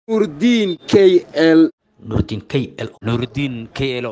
nuurdiin k l nuurdiin k l nuurdiin k l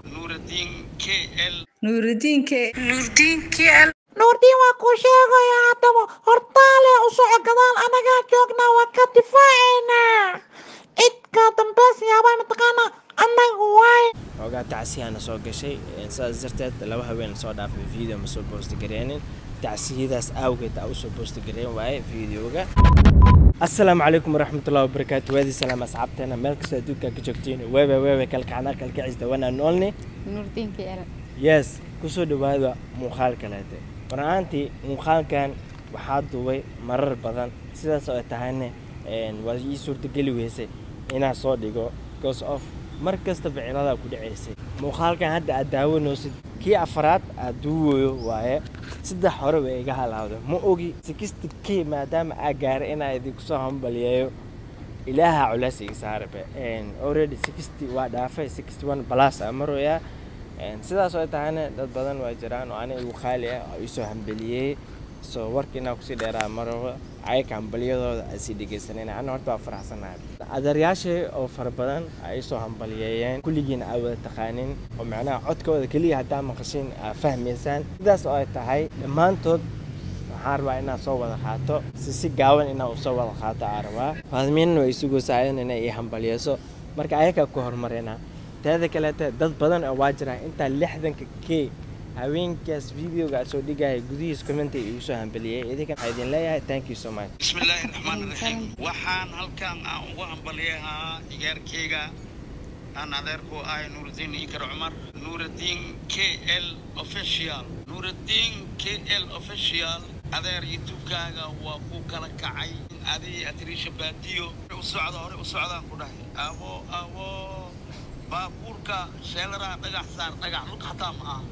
nuurdiin waa kuu sheegaya haddaba hortaale u soco gadaal anagaa joognaa waa ka difaacaynaa cidka dambeys yaabaa mataqaanaa annaga waay xoogaa tacsiyaana soo gashay sidaas darteed laba haween soo dhaafay video ma soo boosti gareenin tacsiyadaas awgeed aa usoo boosti gareen waaye videoga asalaamu calaykum waraxmatullahi wabarakaatu waadii salaam asxaabteena meel kastoo adduunka ka joogtiin weebe weebe kalkacna kalkacis dawanaa noolni nuurdiinka yara yes kusoo dhawaada muuqaal kaleete war ahaantii muuqaalkan waxaa duubay marar badan sidaas oo ay tahayne waa ii suurtageli weysay inaan soo dhigo because of mar kastaba ciladaa ku dhacaysay muuqaalkan hadda aad daawanaysid kii afaraad aad duuwayo waaye saddex hore way iga halaawda ma ogi sixty k maadaama aa gaaray inaa idinku soo hambaliyeeyo ilaaha culays iga saarabe already sixty waa dhaafay sixty one plus aa maroyaa sidaas oo ay tahayna dad badan waa jiraan oo aniga igu qaali ah oo iisoo hambeliyey so warka inaa kusii dheeraa maraba ayaka hambaliyadooda ay sii dhegeysanayna ana horta waa faraxsanahay adeeryaashay oo fara badan ay isoo hambaliyeeyeen kulligiina aa wada taqaanin oo macnaha codkooda keliya haddaa maqashiin aa fahmaysaan sidaas oo ay tahay dhammaantood waxaan rabaa inaad soo wada qaato si si gaawan inaa usoo wada qaato aa rabaa faadmiinna way isugoosaayeen inay ii hambaliyeyso marka ayakaa ku horumarina teeda kaleete dad badan oo waa jiraan intaa lixdanka k haweenkaas videoga soo dhigaya gudihiis commenta igu soo hambeliyey idinkan waxaa idin leeyahay thank you so much bismillaahi raxmaan raxiim waxaan halkan aan ugu hambaliyahaa ciyaarkeyga aan adeerku ahay nuurudiin ikar cumar nuurudiin k l official nuurudiin k l official adeer youtubekaaga waa ku kala kacay adii atiriisha baadiyo u socda hore u socdaan ku dhahay abo abo baabuurka sheelaraha dhagax saar dhagax lug xataa ma ah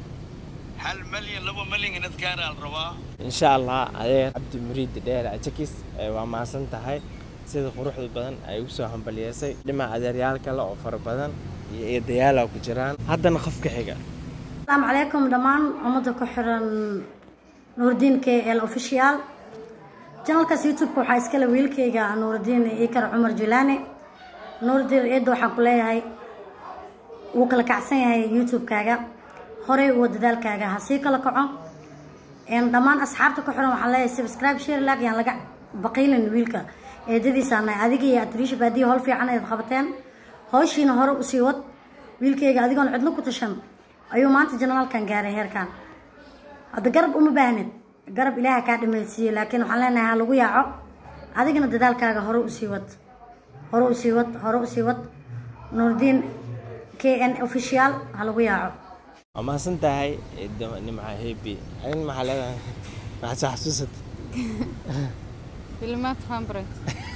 hal malyan laba malyan inaad gaaraa la rabaa insha allah adeer cabdi muriid dheer ajakis waa mahadsan tahay sida quruxda badan ay ugu soo hambaliyeysay dhinaca adeeryaal kale oo fara badan iyo eedayaala ku jiraan haddana qofka xiga asalaamu calaykum dhammaan ummadda ku xiran nuurdiin k l official janalkaas youtube-ka waxaa iskale wiilkayga nuurdiin ikar cumar julaani nuurdiin eedda waxaan ku leeyahay wuu kala kacsan yahay youtube-kaaga horey uwa dadaalkaaga ha sii kala kaco dhammaan asxaabta ku xiran waxaan leeyahay subscribe share lag yaan laga baqiilin wiilka eedadiisa nahay adiga iyo atriisha baadiya howl fiican ayaad qabateen howshiina hore usii wad wiilkayga adigoon cidlo ku tashan ayuu maanta janalaalkan gaaray heerkan hadda garab uma baahnid garab ilaaha kaa dhamaysiiye laakiin waxaan leenahay ha lagu yaaco adigana dadaalkaaga hore usii wad hore usii wad hore usii wad nuurdiin k n official ha lagu yaaco waa mahadsan tahay nimca hebi adin maxaa leedahay maxaa soo xasuusat filimaad fanbret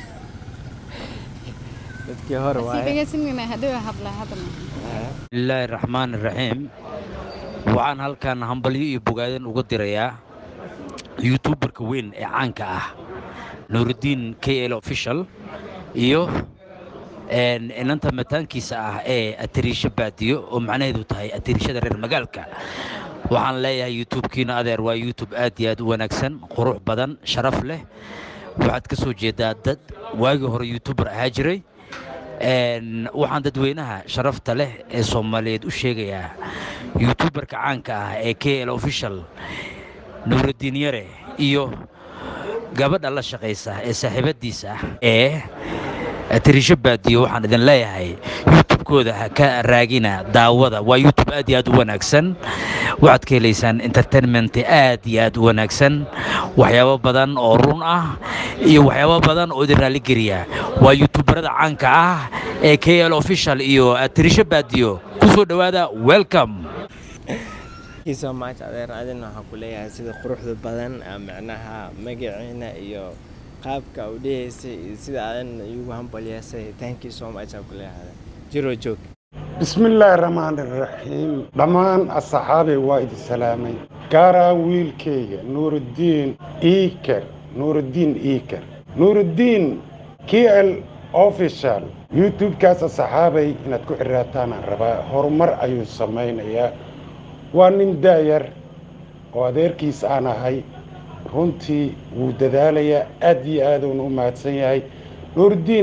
dadkii hore sii waaye dhegeysanayna hadhow habla hadana bismillaahi raxmaan raxiim waxaan halkan hambalyo iyo bogaadan uga dirayaa youtuberka weyn ee caanka ah nuurudiin k l official iyo inanta mataankiisa ah ee atiriisho baadiyo oo macnaheedu tahay atiriishada reer magaalka waxaan leeyahay youtube-kiina adeer waa youtube aad iyo aad u wanaagsan qurux badan sharaf leh waxaad ka soo jeedaa dad waagii hore youtuber ahaa jiray waxaan dadweynaha sharafta leh ee soomaaliyeed u sheegayaa youtuberka caanka ah ee k l official nuurudiin yare iyo gabadha la shaqaysa ee saaxiibadiisa ah ee atiriisho baadiyo waxaan idin leeyahay youtubekooda ha ka raagina daawada waa youtube aad iyo aad u wanaagsan waxaad ka helaysaan entertainment aad iyo aad u wanaagsan waxyaabo badan oo run ah iyo waxyaabo badan oo idin raalligeliya waa youtuberada caanka ah ee k l official iyo atiriisho baadiyo ku soo dhowaada welcome Thank you so much adeer adin waxaan ku leeyahay sida quruxda badan aa macnaha magaciina iyo qaabka u dhahaysay iyo sida adan igu hambaliyeysay thank you so much aan ku leeyahay jiro joog bismillaahi raxmaani raxiim dhammaan asxaabay waa idin salaamay gaaraa wiilkayga nuuruddiin iiker nuuruddiin iiker nuuruddiin k l official youtube-kaas asxaabay inaad ku xiraataan rabaa horumar ayuu samaynayaa waa nin daayar oo adeerkiis aan ahay runtii wuu dadaalayaa aad iyo aaduuna u mahadsan yahay nuuruddiin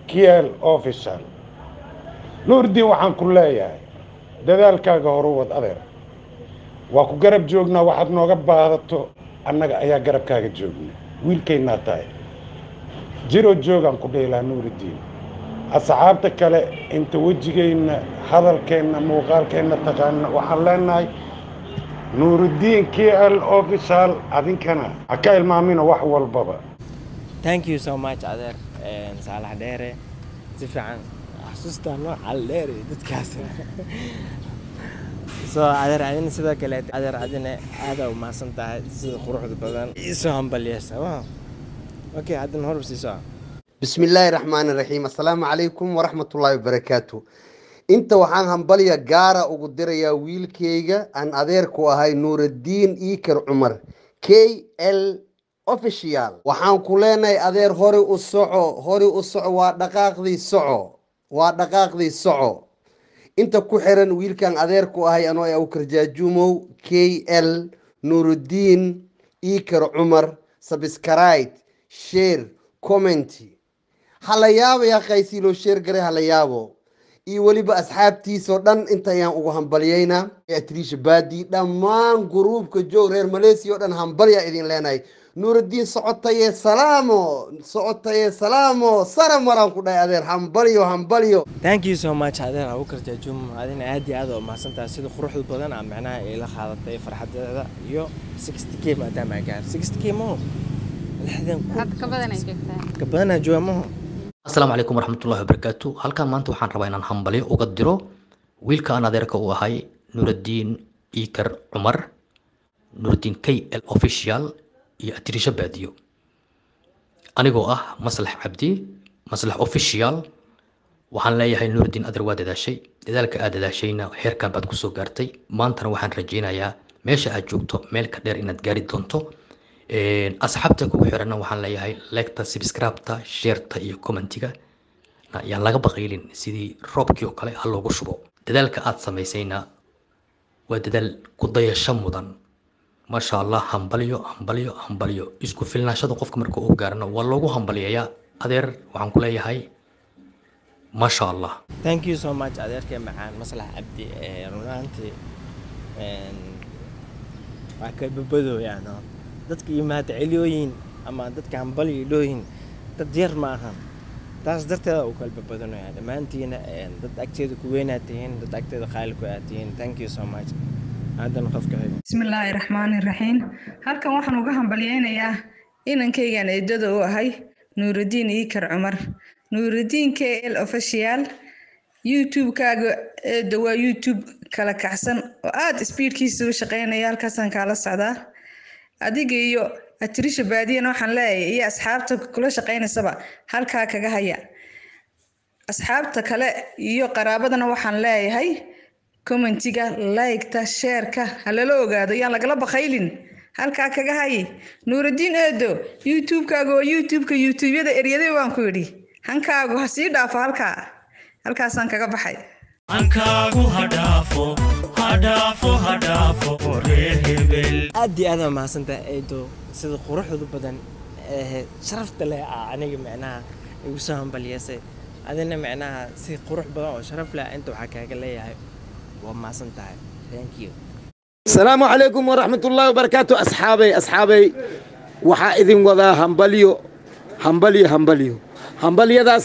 kiel official nuurdiin waxaan ku leeyahay dadaalkaaga horu wad adeer waa ku garab joognaa waxaad nooga baadato annaga ayaa garabkaaga joogna wiilkaynaa tahay jiro joogaan ku dheelaa nuuridiin asxaabta kale inta wejigayna hadalkeenna muuqaalkeenna taqaana waxaan leenahay nuuridiin k l official adinkana ha ka ilmaamina wax walbaba thank you so much adeer een, saalax dheere si fiican xasuustaa nooca dheere dadkaas so adeer adina sidoo kale adeer adina aada u mahadsan tahay sida quruxda badan iisoo hambalyeysa wow okay adina horub sii soco بسم الله الرحمن الرحيم السلام عليكم ورحمة الله وبركاته انت وحان همبليا قارة وقدريا ويلكيغا ان اديركو هاي نور الدين ايكر عمر كي ال اوفيشيال وحان كولينا ادير هوري السعو هوري السعو ودقاق ذي السعو ودقاق ذي السعو انت كحرن ويلكان اديركو هاي انو يا جاجومو كي ال نور الدين ايكر عمر سبسكرايت شير كومنتي hala yaabo yaa qaysii loo sheer garay hala yaabo iyo weliba asxaabtiisoo dhan intayaan ugu hambalyaynaa atriisha baadi dhammaan guruubka joog reer maleesiya oo dhan hambalyaa idin leenahay nuuraddiin socotaye salaamo socotaye salaamo sara maraan ku dhahay adeer hambalyo hambalyo thank you so much adeer abukar jaajuum adina aad iyo aad u mahadsan tahay sida quruxda badan aa macnaha ila qaadatay farxadeeda iyo 60 k maadaama aan gaar 60 k maho lixdan kun hadda ka badan ay joogtaa ka badanaa jooga maho asalaamu calaykum waraxmatullahi wabarakaatu halkan maanta waxaan rabaa inaan hambalyo uga diro wiilka aan adeerka u ahay nuuraddiin iikar cumar nuuraddiin k l official iyo atirisha baadiyo anigoo ah maslax cabdi maslax official waxaan leeyahay nuuraddiin adeer waa dadaashay dadaalka aad dadaashayna heerkan baad kusoo gaartay maantana waxaan rajaynayaa meesha aad joogto meel ka dheer inaad gaari doonto Een, asxaabta kugu xiranna waxaan leeyahay legta subscribe-ta sheerta iyo commentiga na yaan laga baqaylin sidii roobkii oo kale ha loogu shubo dadaalka aad samaysayna waa dadaal ku dayasho mudan maasha allah hambalyo hambalyo hambalyo isku filnaashada qofka marka uu gaarno waa loogu hambalyayaa adeer waxaan ku leeyahay maasha allah thank you so much adeerkee macaan maslax cabdi ee runaantii een, waa ka babadooyaan oo dadka yimaada celiyooyin ama dadka hambalyo dhooyin dad yar ma ahan taas darteeda uu kala babadanayaa dhammaantiina een, dad agteeda ku weynaad tihiin dad agteeda qaali ku aad tihiin thank you so much haddana qofka xiga bismillaahi raxmaani raxiim halkan waxaan uga hambalyeynayaa inankaygan eedada u ahay nuurudiin iikar cumar nuurudiin k l official youtube-kaaga eedda waa youtube kala kacsan oo aada speedkiisa u shaqeynaya halkaasaan kaala socdaa adiga iyo atirisha baadiyana waxaan leeyahay iyo asxaabta kula shaqeynaysaba halkaa kaga haya asxaabta kale iyo qaraabadana waxaan leeyahay commentiga like-ta sheerka ha lala ogaado yaan lagala bakaylin halkaa kaga hay nuurudiin eedo youtube-kaaga oo youtube-ka youtube-yada eryaday waan ku yidhi hankaagu ha sii dhaafo halkaa halkaasaan kaga baxay hankaagu ha dhaafo ha dhaafo ha dhaafo reer hebel aad iyo aad waa mahadsantahay eedo sida quruxda badan ee sharafta leh aa aniga micnaha igu soo hambalyeysay adina micnaha si qurux badan oo sharaf leh inta waxaa kaaga leeyahay waa mahadsan tahay thank you السلام عليكم ورحمة الله وبركاته أصحابي أصحابي waxaa idin wadaa hambalyo hambalyo hambalyo hambalyadaas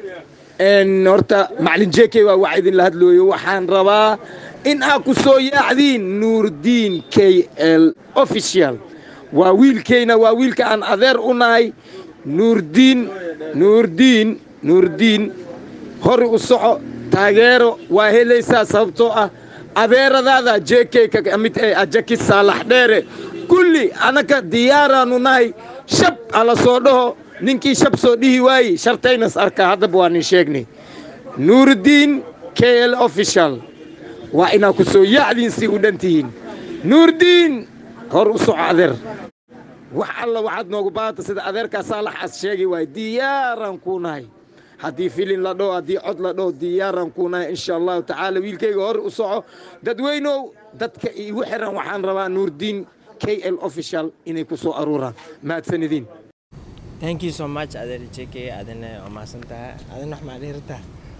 een, horta macalin jeke waa wax idinla hadlooyo waxaan rabaa in aad ku soo yaacdiin nuurdiin k l official waa wiilkayna waa wiilka aan adeer u nahay nuurdiin nuurdiin nuurdiin hori u soco taageero waa helaysaa sababtoo ah adeeradaada jekeyka ka mid ee ajaki saalax dheere kulli anaka diyaaraanu nahay shab ala soo dhaho ninkii shab soo dhihi waaye shartaynas arkaa haddaba waa nin sheegnay nuurdiin k l official waa inaa ku soo yaacdiin si u dhan tihiin nuurdiin hor u soco adeer wax alla waxaad noogu baahanta sida adeerkaa saalax as sheegi waaye diyaaraan kuu nahay haddii filin la dhaho haddii cod la dhaho diyaaraan kuu nahay insha allahu tacaala wiilkayga hor u soco dadweynow dadka iigu xiran waxaan rabaa nuurdiin k l official inay ku soo aruuraan mahadsanidin thank you so much adeer jk adina waa mahadsan tahay adina wax maa dhihi rabtaa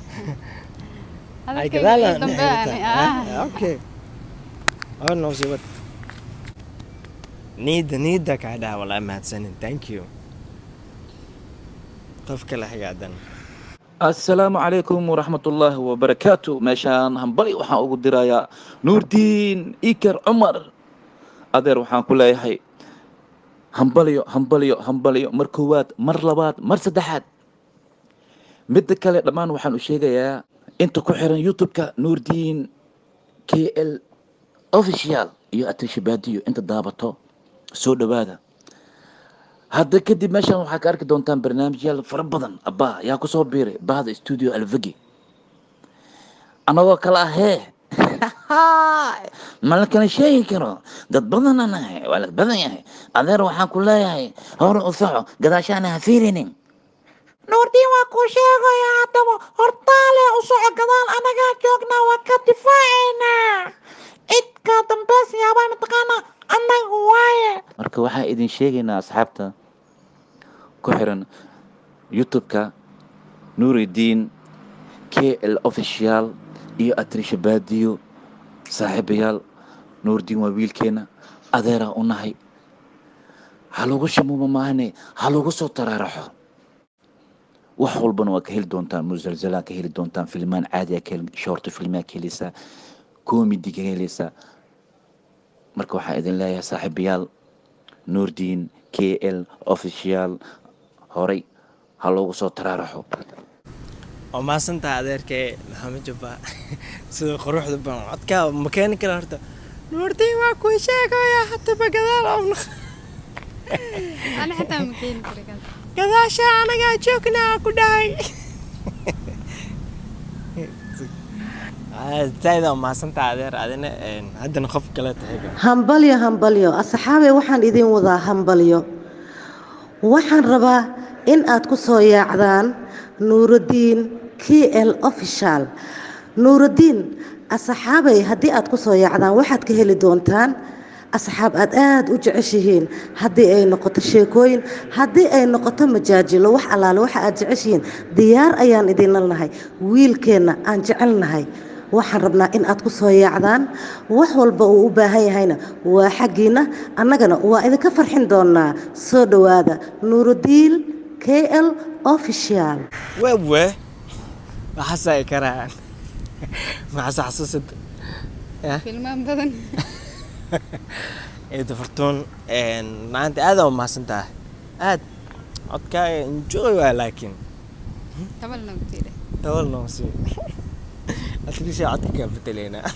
ay Hadalkayga gadaalaan iyo dambe dhihi ani, rabtaa. ah. Ah, okay oo noo sii wad niida niida kaa dhaha walaa mahadsanin thank you qof kale hagaadan asalaamu calaykum waraxmatullaahi wabarakaatu meeshaan hambali waxaan ugu dirayaa nuurdiin iker cumar adeer waxaan ku leeyahay hambalyo hambalyo hambalyo mar koowaad mar labaad mar saddexaad midda kale dhammaan waxaan u sheegayaa inta ku xiran youtube-ka nuurdiin k l official iyo atashabaadiyo inta daabato soo dhowaada hadda kadib meeshaan waxaa ka arki doontaan barnaamijyaal fara badan abbaa yaa kusoo biiray bahda studio alvegi anagoo kale ah hee ma la kala sheegi karo dad badan anahay waa la badan yahay adeer waxaan ku leeyahay hore u soco gadaashaana ha fiirinin nuurdiin waa kuu sheegaya haddaba hortaale u soco gadaal anagaa joognaa waa ka difaacaynaa cidka dambeys yaabaa mataqaanaa annaga waaye marka waxaan idin sheegaynaa asxaabta ku xiran youtube-ka nuuridiin k l official iyo atrisha baadiyo saaxiibayaal nuuridiin waa wiilkeena adeeraa u nahay ha lagu shamuuma maahane ha lagu soo taraaraxo wax walbana waa ka heli doontaan musalsalaan ka heli doontaan filmaan caadiya ka heli shorto filmaa ka heleysaa comedy ka heleysaa marka waxaan idin leeyahay saaxiibayaal nuurdiin k l official horay ha loogu soo taraaraxo waa mahadsan tahay adeerkee maxamed jabba sida quruxda badan codkaa ma keeni kara horta nuurdiin waa kuu sheegaya haddaba gadaal awna Ani xitaa ma keeni kari kaas. gadaasha anagaa joognaa ku dhahay taayda waa mahadsan tahay adeer adina een, haddana qof kale tahay hambalyo hambalyo asxaabey waxaan idin wadaa hambalyo waxaan rabaa in aad ku soo yaacdaan nuurudiin k l official nuurudiin asxaabey haddii aad ku soo yaacdaan waxaad ka heli doontaan asxaab aad aad u jeceshihiin haddii ay noqoto sheekooyin haddii ay noqoto majaajilo wax allaale waxa aad jeceshihiin diyaar ayaan idinla nahay wiilkeenna aan jecelnahay waxaan rabnaa in aad ku soo yaacdaan wax walba uu u baahan yahayna waa xaggiinna annagana waa idinka farxin doonaa soo dhowaada nuurudiin k l official wewe waxaasa ay karaan maxaase xasuusad Filmaan badan. ciida fartuun een, maanta aad aa mahadsan tahay aad codkaaga enjoy waa laakiin Tabalna ku tiire. tawal noo sii atrisha codka kaa bedeleynaa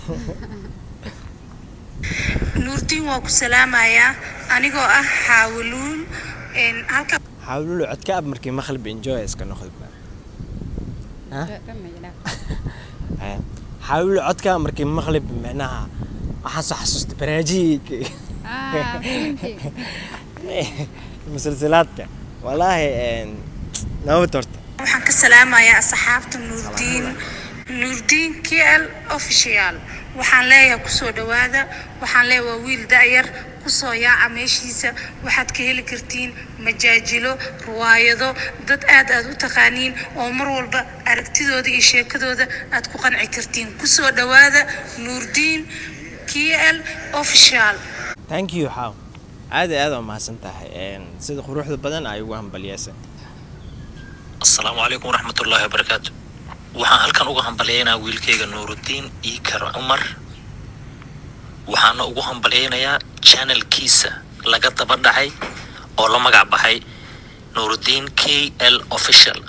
nuurdiin waa ku salaamayaa anigoo ah xaawuluul halka xawlulu codka ab markii maqlib enjoy iska noqda Ha? Haya. xawlulu codka markii maqlib micnaha waxaan soo xasuusta barnaamijyadii Ah, filimkii. musalsalaadka walaahi een, nabad horta waxaan ka salaamayaa asxaabta nuurdiin nuurdiin k l official waxaan leeyahay kusoo dhowaada waxaan leeyahay waa wiil da'yar kusoo yaaca meeshiisa waxaad ka heli kartiin majaajilo riwaayado dad aad aad u taqaaniin oo mar walba aragtidooda iyo sheekadooda aad ku qanci kartiin kusoo dhowaada nuurdiin k l official thank you xaaw aad iyo aad waa mahadsan tahay een, sida quruxda badan ay ugu hambalyeesay asalaamu calaykum waraxmatullaahi wabarakaatu waxaan halkan uga hambalyaynaa wiilkayga nuurudiin iikar cumar waxaana ugu hambalyaynayaa channelkiisa laga daba dhacay oo la magac baxay nuurudiin k l official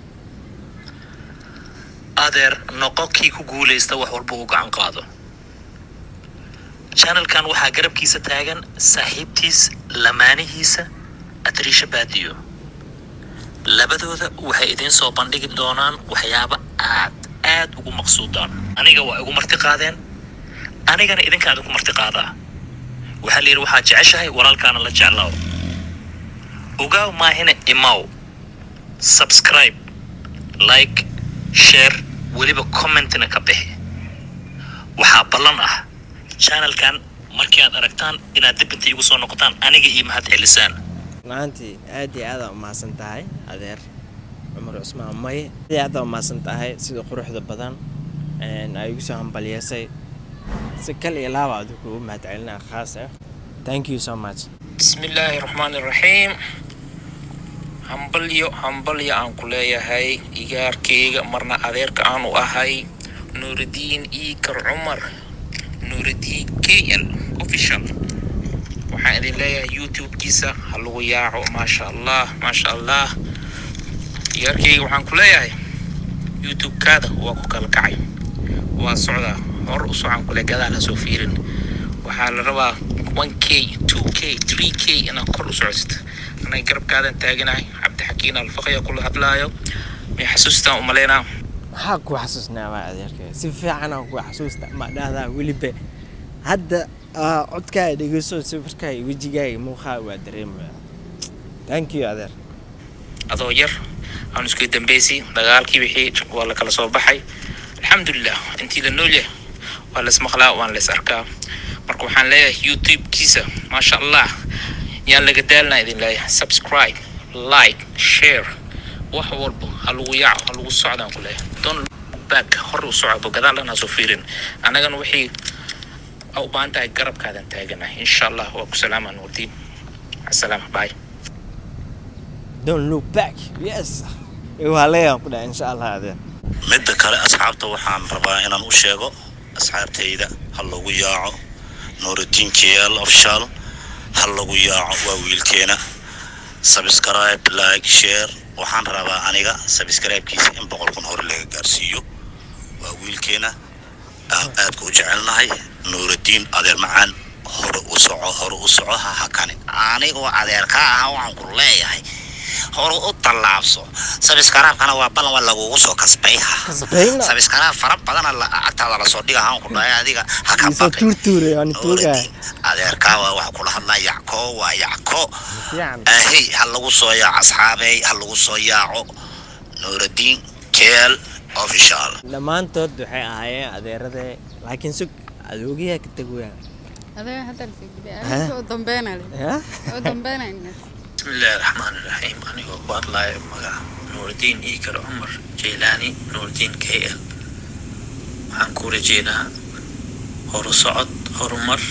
adeer noqo kii ku guulaysta wax walba uu gacan qaado channelkan waxaa garabkiisa taagan saaxiibtiis lamaanihiisa adriisha baadiyo labadooda waxay idiin soo bandhigi doonaan waxyaabo aad aad ugu maqsuudaan aniga waa igu marti qaadeen anigana idinkaa idinku marti qaadaa waxaa la yidhi waxaad jeceshahay walaalkaana la jeclaaw ogaaw maahina imaw subscribe like share weliba commentina ka bixi waxaa ballan ah channelkan markii aad aragtaan inaad dib inta igu soo noqotaan aniga iyo mahad celisaan maantii aad iyo aad aa umahadsan tahay adeer cumar cusmaan maye aad iyo aad aa umahadsan tahay sida quruxda badan een, ay igu soo hambalyeesay si kal iyo laaba adigu kugu mahadcelinaa khaas ah thank you so much بسم الله الرحمن الرحيم hambalyo hambalyo aan ku leeyahay igaarkeyga marna adeerka aan u ahay nuuridiin iikar cumar nuuridiin k l official waxaan idin leeyahay youtube-kiisa ha lagu yaaco maasha allah maasha allah igaarkeyga waxaan ku leeyahay youtube-kaada waa ku kala kacay waa socdaa hor u socaan kule gadaal ha soo fiirin waxaa la rabaa 1k 2k 3k inaad kor u socodsid anay garabkaadan taaganahay cabdixakiin alfaqya kula hadlaayo may xasuustaan u malaynaa maxaa ku xasuusnaa waa adeerkay si fiican aan ku xasuusta ma dhahdaa weliba hadda aa, codkaaga dhegeyso sawirkaaga wejigaaga muuqaaga waa dareemaya thank you adeer adoo yar aan isku dambeysay dagaalkii wixii waa la kala soo baxay alxamdulilah intii la nool yahay waa las maqlaa waan las arkaa marka waxaan leeyahay youtube-kiisa maasha allah yaan laga daalnaa idin leeyahay subscribe like share wax walba ha lagu yaaco ha lagu socdaan ku leeyahay don back hor u soco gadaal dhan ha soo fiirin annagana wixii a u baahan tahay garabkaadan taaganahay insha allah waa ku salaamaa nuurdiin asalaama bye don't look back yes waa leeyahan ku dhahay insha allah adeer midda kale asxaabta waxaan rabaa inaan u sheego asxaabtayda ha lagu yaaco nuuridiin kl official ha lagu yaaco waa wiilkeena subscribe like share waxaan rabaa aniga subscribe-kiisa in boqol kun hore laga gaarsiiyo waa wiilkeena aan aadka u jecelnahay nuuridiin adeer macaan hore u soco hore u soco ha hakani anigoo adeerkaa ah waxaan ku leeyahay hore u tallaabso sabiskraabkana waa balan waa lagugu soo kasbayha Kasbayna? sabiskraab fara badana la- agtaada lasoo dhiga haan ku dhahay adiga ha ka isoo baqin tuurtuuray aan tuugaa adeerkaa waa waxa kula hadlaa yacko waa yacko fiican ahey ha lagu soo yaaco asxaabey ha lagu soo yaaco nuuraddiin keel official dhammaantood waxay ahaayeen adeerade laakiin sug adoogayaa ka tegwaya Adiga hadda la fikiray. Ha? Adiga u dambeynaya. Ha? U dambeynaya. بسم الله الرحمن الرحيم أنا هو الله مقع نور الدين إيكر عمر جيلاني نور الدين كي ال waxaan ku rajeynaa horu socod horumar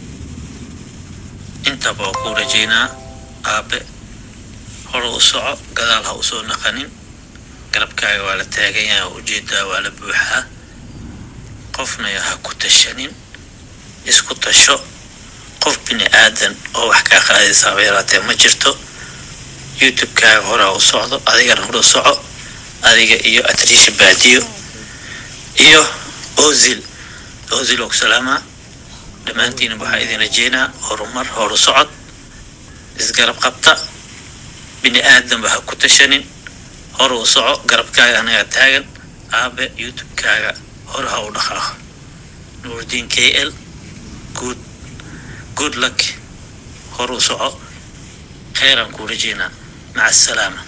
intaba waa ku rajeynaa aabe hore u soco gadaal ha usoo naqanin garabkaaga waa la taagan yahay ujeedaa waa la buuxaa qofna ha ku tashanin isku tasho qof bini aadan oo wax kaa qaadaysa haba yaraatee ma jirto youtube-kaaga hore ha u socdo adigana hore u soco adiga iyo atriisha baadiyo iyo ozil ozil oo ku salaamaa dhammaantiina waxaa idin rajeynaa horumar horu socod isgarab qabta bini aadanba ha ku tashanin hore u soco garabkaaga anagaa taagan aabe youtube-kaaga hore ha u dhaqaaqo nuurdiin k l good good luck hore u soco kheeraan kuu rajeynaa maca asalaama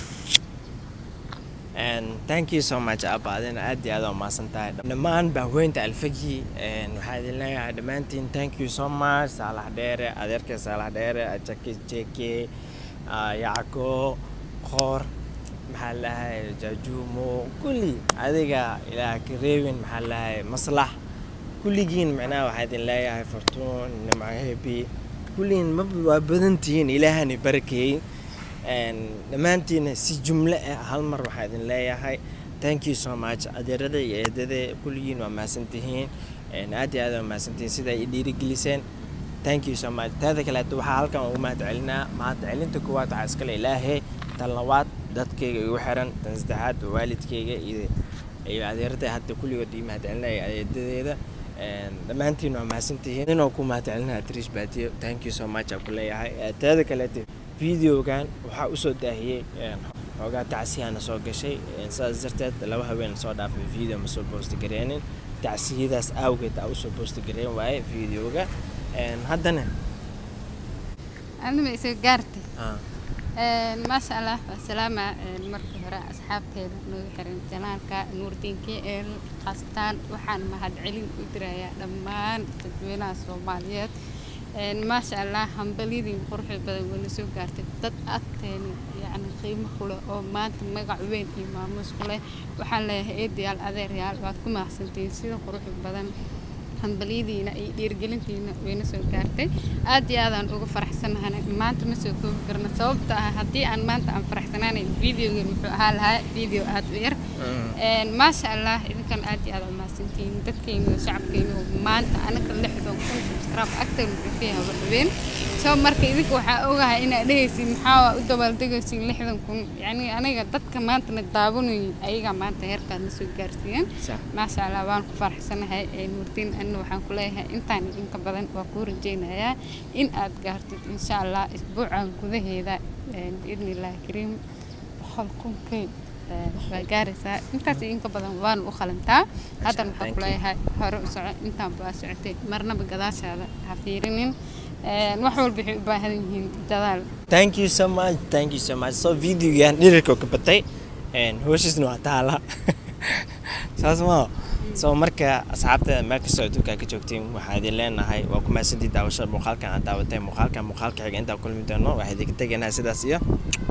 And thank you so much abba adina aad iyo aad waa mahadsan tahay dhammaan bahweynta alfagi waxaa idin leeyahay dhammaantiin thank you so much saalax dheere adeerkay saalax dheere ajake jeke ah, yacko qoor maxaa lahay jaajuumo kulli adiga ilaah ka reebin maxaa lahay maslax kulligiin macnaha waxaa idin leeyahay fortuun nimco hebi kulligiin ma waa badantihiin ilaahani barakeeyey Een, dhammaantiina si jumle ah hal mar waxaa idin leeyahay thank you so much adeerada iyo eedada kulligiin waa mahadsantihiin Een, aad iyo aad waa mahadsantihiin sida ay i dhiirigeliseen thank you so much taada kaleeto waxaa halkan ugu mahad celinaa mahad celinta koowaad waxaa iskale ilaahay tan labaad dadkayga igu xiran tan saddexaad waa waalidkayga iyo iyo adeerada hadda kulligood ii mahad celinaya eedadeeda Een, dhammaantiin waa mahadsantihiin inoo ku mahad celinaya trish baatiyo thank you so much aan ku leeyahay Ee, taada kaleeto videogan waxaa usoo daahiyey een, xoogaa tacsiyaana soo gashay een, sidaas darteed laba haween soo dhaafay video ma soo boosti gareenin tacsiyadaas awgeed aa usoo boosti gareen waaye videoga Een, haddana Aniga ma isoo gaartay. ah, Een, maasha allah waa salaama een, marka hore asxaabteeda noogu xiran janaalka nuurdiin kl khaasatan waxaan mahad celin u dirayaa dhammaan dadweynaha soomaaliyeed Een, maasha allah hambalyadii quruxda badan wayna soo gaartay dad agteeni yacni qiimo ku leh oo maanta magac weyn iyo maamuus ku leh waxaan leeyahay eedayaal adeeryaal waad ku mahadsantihiin sida quruxda badan hambalyadiina iyo dhiirgelintiina wayna soo gaartay aad iyo aadaan uga faraxsanahay maanta ma soo koobi karno sababta ah haddii aan maanta aan faraxsanaanay videogan wuxuu ahaa lahaa video aad u yar Een, maasha allah idinkan aad iyo aad aa mahadsantihiin dadkeyna iyo shacabkeyna oo maanta anaga lixdan kun subscribe agteena wuxuu ka yahay waxweyn soo marka idinka waxaa ogahay inaad dhehaysiin maxaa waa u dabaaldegaysiin lixdan kun yacni aniga dadka maantana daawanayin ayagaa maanta heerkaad na soo gaarsiiyeen Sax. maasha allah waan ku faraxsanahay ee nuurdiin anna waxaan ku leeyahay intaan idinka badan waa kuu rajaynayaa in aad gaartid insha allah isbuucan gudaheeda een, biidni illaahi kariim boqol kunkay ee, waa gaaraysaa intaas iyo inka badan waan u qalantaa haddana waxaan ku leeyahay hore u soco intaan baa socotay marnaba gadaashaada ha fiirinin Een, wax walba waxay u baahan yihiin dadaal thank you so much thank you so much so videogan dhirirka ka batay een, hooshiisna waa taala saas maa so marka asxaabta meel kastoo adduunka ka joogtiin waxaa idin leenahay waa ku mahadsantii daawashada muuqaalkan aad daawatay muuqaalkan muuqaalka xiga intaa kulmi doono waxaa idinka tegaynaa sidaas iyo